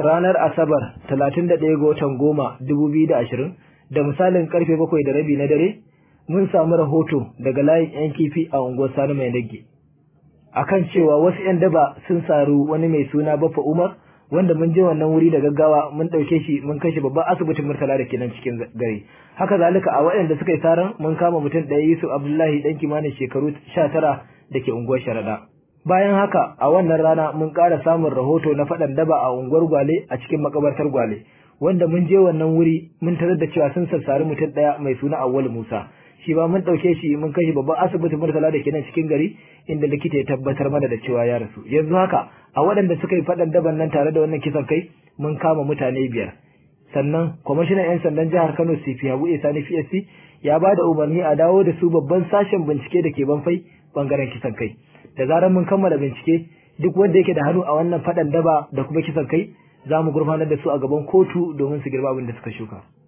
ranar Asabar 31 ga watan goma 2020 da misalin karfe bakwai da rabi na dare mun samu rahoto daga layin 'yan kifi a unguwar Sani Mai Nage. Akan cewa wasu 'yan daba sun saru wani mai suna Baffa Umar wanda mun je wannan wuri da gaggawa mun ɗauke shi mun kashe babban asibitin Murtala da ke nan cikin gari. Haka zalika a waɗanda suka yi saran mun kama mutum ɗaya Yusuf Abdullahi ɗan kimanin shekaru sha tara da ke unguwar Sharaɗa. Bayan haka a wannan rana mun ƙara samun rahoto na faɗan daba a unguwar Gwale a cikin makabartar Gwale. Wanda mun je wannan wuri mun tarar da cewa sun sassari mutum ɗaya mai suna Awwal Musa. Shi ba mun ɗauke shi mun kai shi babban asibitin Murtala da ke nan cikin gari inda likita ya tabbatar mana da cewa ya rasu. Yanzu haka a waɗanda suka yi faɗan daban nan tare da wannan kisan kai mun kama mutane biyar. Sannan kwamishinan 'yan sandan jihar Kano CP Habu Sani PSC ya ba da umarni a dawo da su babban sashen bincike da ke banfai bangaren kisan kai. Da zarar mun kammala bincike duk wanda yake da hannu a wannan faɗan daba da kuma kisan kai za mu gurfanar da su a gaban kotu domin su girba abin da suka shuka.